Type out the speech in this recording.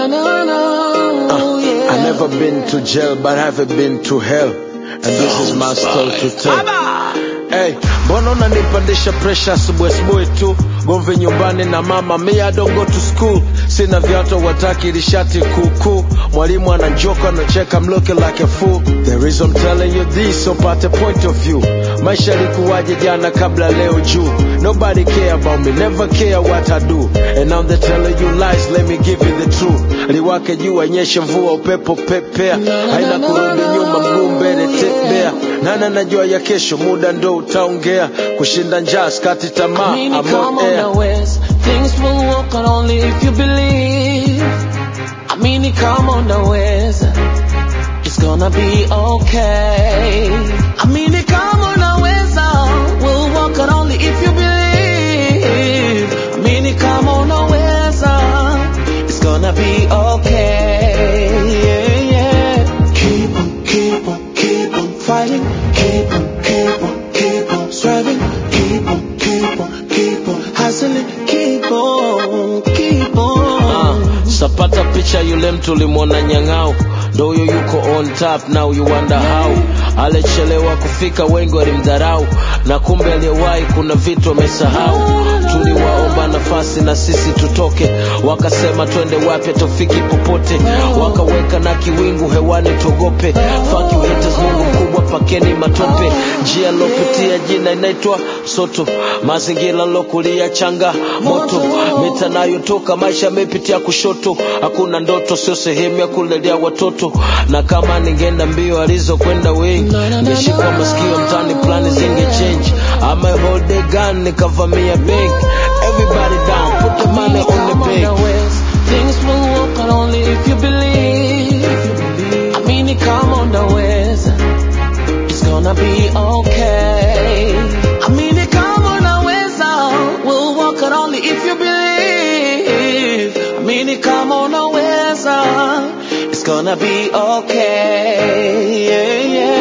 na na na. yeah. I never been to jail, but I haven't been to hell. And this is my story to tell. Hey, mbona unanipandisha pressure asubuhi asubuhi tu? Gomvi nyumbani na mama, me I don't go to school. Sina viatu wataki lishati kuku. Mwalimu ananjoka anacheka, I'm looking like a fool. The reason I'm telling you this, so pate point of view. Maisha yalikuwaje jana kabla leo juu. Nobody care about me, never care what I do. And now they're telling you lies, let me give you the truth. Liwake jua, nyeshe mvua, upepo pepea. Haina kurudi nyuma, mguu mbele tembea. Nana najua ya kesho, muda ndo utaongea. Kushinda njaa, skati tamaa, Meaning, I'm come on on air. the west. Things will work out only if you believe. I mean, it come on the west. It's gonna be okay. I mean, it come on the west. We'll work out only if you believe. I mean, it come on the west. It's gonna be okay. Yeah, yeah. Keep on, keep on, keep on fighting. Keep on, keep on, keep on striving. Keep on, keep on, keep on hustling. Keep on, keep on. Ah, sapata picha yule mtu ulimwona nyang'au ndo huyo yuko on top now you wonder how alichelewa kufika wengi walimdharau na kumbe aliyewahi kuna vitu amesahau tuliwaomba nafasi na sisi tutoke wakasema twende wapi tufiki popote wakaweka na kiwingu hewani tuogope Fuck you haters mungu mkubwa pakeni matope njia lopitia jina inaitwa soto mazingira lokulia changa moto mita nayotoka maisha yamepitia kushoto hakuna ndoto sio sehemu ya kulelea watoto na kama ningeenda mbio alizokwenda wengi ningeshikwa masikio mtani plani zinge change ama hold the gun nikavamia bank everybody down put the money on the Come on the bank west. Things will work out only if you believe. I mean, it come on the west. It's gonna be okay. I mean, it come on the west. We'll work out only if you believe. I mean, it come on the west. It's gonna be okay. Yeah, yeah.